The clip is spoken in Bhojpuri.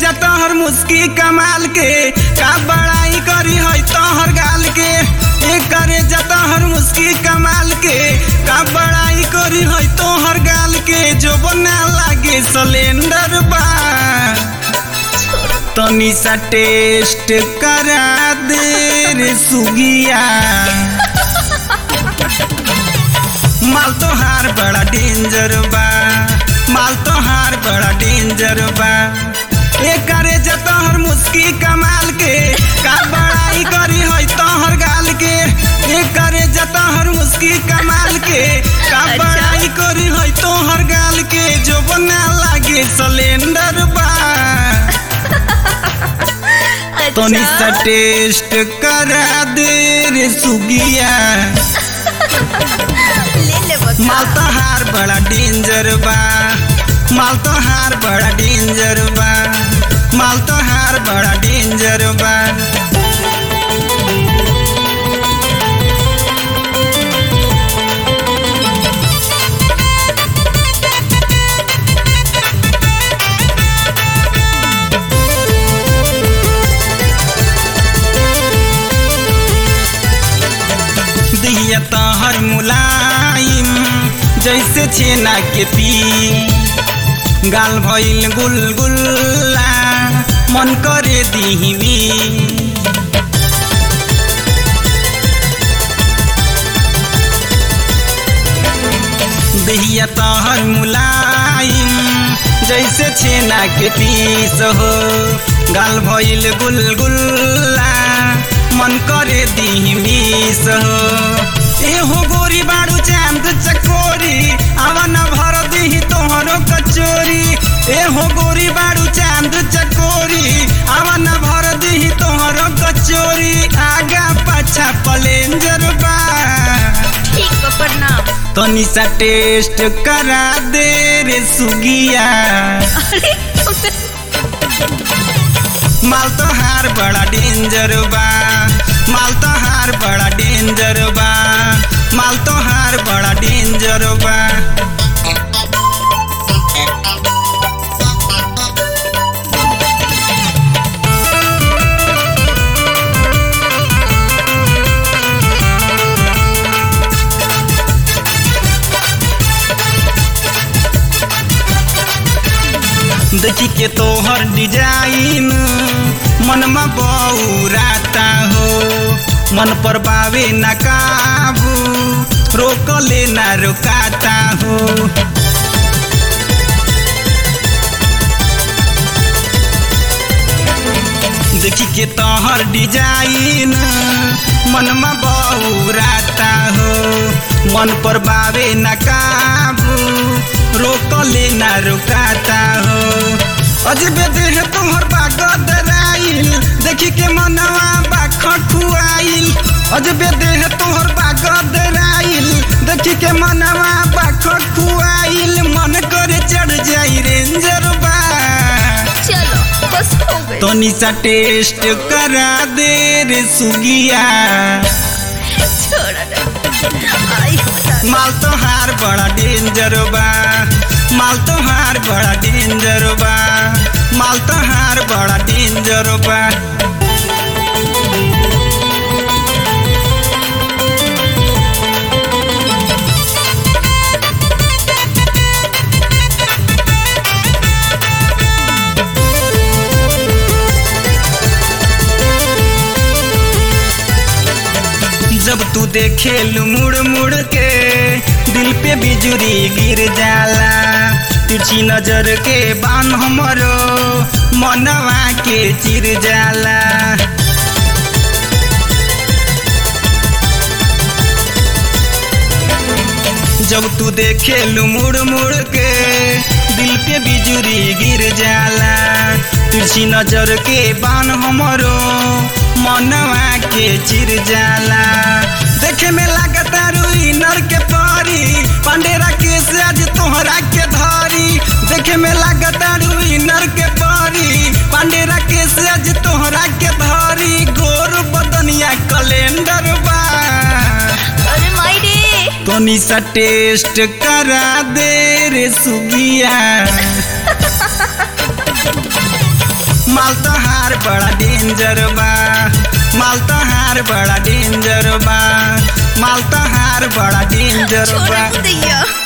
जतहर मुस्की कमाल के का बड़ाई करी है तोहर गाल के ए करे जतहर मुस्की कमाल के का बड़ाई करी है तोहर गाल के जो बना लागे सिलेंडर बा तनी सा टेस्ट करा दे रे सुगिया माल तोहार बड़ा डेंजर बा माल तोहार बड़ा डेंजर बा ए करे जतहर मुस्की कमाल के का बड़ाई करी है तोहर गाल के ए करे जतहर मुस्की कमाल के का अच्छा। बड़ाई करी है तोहर गाल के जो बना लागे सिलेंडर बा तनी सा अच्छा टेस्ट करा दे रे सुगिया ले ले बता माल तोहार बड़ा डेंजर बा माल तोहार बड़ा डेंजर बा माल तोहार बड़ा डेंजर बा दिया तोहर मुलायम जैसे छेना के पी गाल भइल गुलगुल्ला मन करे दिहिमी दहिया तोहर मुलायम जैसे छेना के पीस हो गाल भइल गुलगुल्ला मन करे दिहिमीस हो एहो गोरी बाड़ू चांद चकोरी आवन भर दिही तोहरो कचोरी एहो गोरी बाड़ू चांद चकोरी आवन भर दिही तोहरो कचोरी आगा पाछा प्लेंजर बा ठीक बा प्रणाम तनी सा टेस्ट करा दे रे सुगिया अरे माल तोहार बड़ा डेंजर बा माल तोहार बड़ा डेंजर बा माल तोहार बड़ा डेंजर बा देखी के तोहर डिजाइन मनमा बौराता हो मन पर बावे न काबू रोक ले ना रुकाता हो देखी के तोहर डिजाइन मनमा बौराता हो मन पर बावे न काबू रोक ले ना रुकाता हो अजबे देह तोहर बागदराइल देखी के मनवा बा खठुआइल अजबे देह तोहर बागदराइल देखी के मनवा बा खठुआइल मन करे चढ़ जाई रेंजर बा चलो बस हो गई तनी सा टेस्ट करा दे रे सुगिया छोड़ दे आई बता माल तोहार बड़ा डेंजर बा माल तोहार बड़ा डेंजर बा माल तोहार बड़ा डेंजर बा जब तू देखे मुड़ मुड़ के दिल पे बिजुरी गिर जाला तिरछी नजर के बान हमरो मनवा के चिर जाला जब तू देखे मुड़ मुड़ के दिल पे बिजुरी गिर जाला तिरछी नजर के बान हमरो मनवा के चिर जाला देखे में लागता रुई नर के परी पांडेरा के से आज तोहरा के धरी देखे में लागता रुई नर के परी पांडेरा के से आज तोहरा के धरी गोर बदनिया कैलेंडर बा अरे माई रे तनी सा टेस्ट करा दे रे सुगिया माल तहार बड़ा डेंजर बा माल तहार बड़ा डेंजर बा माल तहार बड़ा डेंजर बा छोड़ दैया